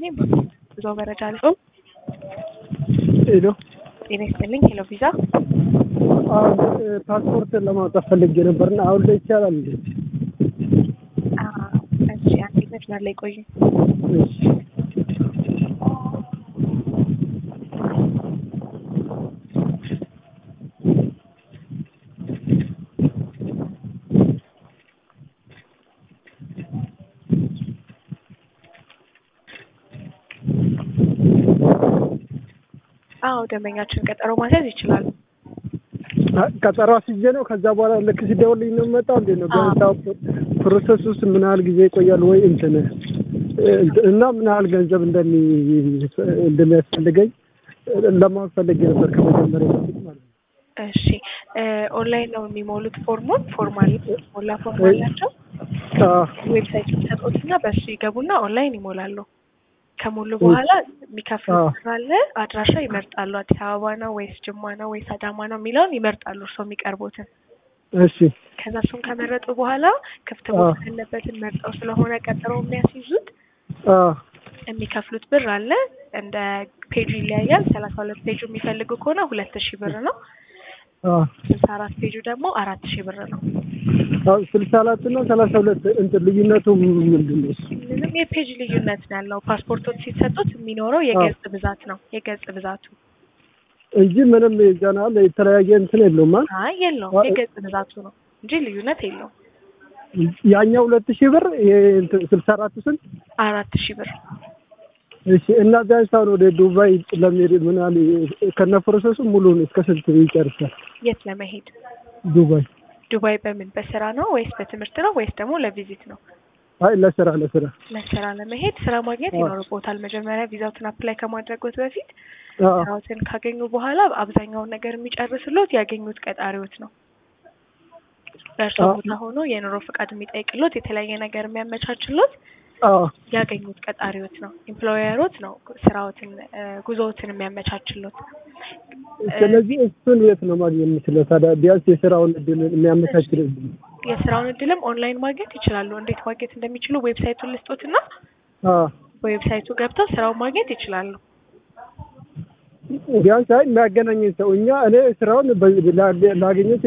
ይስጥልኝ። ብዙ መረጃ አልጾም ሄሎ ጤና ይስጥልኝ። ሄሎ ቪዛ አሁን ፓስፖርት ለማውጣት ፈልጌ ነበርና አሁን ላይ ይቻላል እንዴ? እሺ፣ አንዴ መስመር ላይ ቆዩ። እሺ አዎ ደንበኛችን ቀጠሮ ማስያዝ ይችላሉ። ቀጠሮ አስይዤ ነው። ከዛ በኋላ ልክ ሲደውልልኝ ነው የምመጣው እንዴ ነው? አዎ። ቢያንስ ፕሮሰስ ውስጥ ምን ያህል ጊዜ ይቆያል ወይ እንትን እና ምን ያህል ገንዘብ እንደሚ እንደሚያስፈልገኝ ለማወቅ ፈልጌ ነበር ከመጀመሪያ በፊት ማለት ነው። እሺ እ ኦንላይን ነው የሚሞሉት ፎርሙን ፎርማል ሞላ ፎርም አላቸው። አዎ ዌብሳይት የሚሰጡትና በእሱ ይገቡና ኦንላይን ይሞላሉ። ከሞሉ በኋላ የሚከፍሉት አዎ። ብር አለ። አድራሻ ይመርጣሉ። አዲስ አበባ ነው ወይስ ጅማ ነው ወይስ አዳማ ነው የሚለውን ይመርጣሉ። እርስዎ የሚቀርቡትን እሺ ከዛ እሱን ከመረጡ በኋላ ክፍት ቦታ አዎ። ያለበትን መርጠው ስለሆነ ቀጠሮ የሚያስይዙት አዎ የሚከፍሉት ብር አለ። እንደ ፔጁ ይለያያል። ሰላሳ ሁለት ፔጁ የሚፈልጉ ከሆነ ሁለት ሺህ ብር ነው። አዎ ስልሳ አራት ፔጁ ደግሞ አራት ሺህ ብር ነው። አዎ ስልሳ አራት እና ሰላሳ ሁለት እንትን ልዩነቱ ምንድን ነው? ምንም የፔጅ ልዩነት ነው ያለው። ፓስፖርቶች ሲሰጡት የሚኖረው የገጽ ብዛት ነው የገጽ ብዛቱ። እንጂ ምንም ይዘናል የተለያየ እንትን የለውም አይደል? አይ የለውም የገጽ ብዛቱ ነው እንጂ ልዩነት የለውም። ያኛው ሁለት ሺህ ብር ይሄ እንትን ስልሳ አራቱ ስንት? አራት ሺህ ብር እሺ እና ቢያንስ አሁን ወደ ዱባይ ለመሄድ ምን ያህል ከነ ፕሮሰሱ ሙሉን እስከ ስንት ይጨርሳል? የት ለመሄድ ዱባይ ዱባይ በምን በስራ ነው ወይስ በትምህርት ነው ወይስ ደግሞ ለቪዚት ነው? አይ ለስራ ለስራ ለስራ ለመሄድ ስራ ማግኘት አዎ። ይኖርቦታል። መጀመሪያ ቪዛውትን አፕላይ ከማድረጎት በፊት አዎ ስራዎትን ካገኙ በኋላ አብዛኛውን ነገር የሚጨርስሎት ያገኙት ቀጣሪዎት ነው። በእርሶ አዎ። ቦታ ሆኖ የኑሮ ፍቃድ የሚጠይቅሎት የተለያየ ነገር የሚያመቻችሎት አዎ ያገኙት ቀጣሪዎት ነው። ኤምፕሎየሮት ነው ስራዎትን እ ጉዞዎትን የሚያመቻችሎት። ስለዚህ እሱን የት ነው ማግኘት የምችለው ታዲያ? ቢያንስ የስራውን እድል የሚያመቻችልኝ የስራውን እድልም ኦንላይን ማግኘት ይችላሉ። እንዴት ማግኘት እንደሚችሉ ዌብሳይቱን ልስጦትና አዎ በዌብሳይቱ ገብተው ስራውን ማግኘት ይችላሉ። ቢያንስ አይ የሚያገናኘኝ ሰው እኛ እኔ ስራውን በ- ላገኘው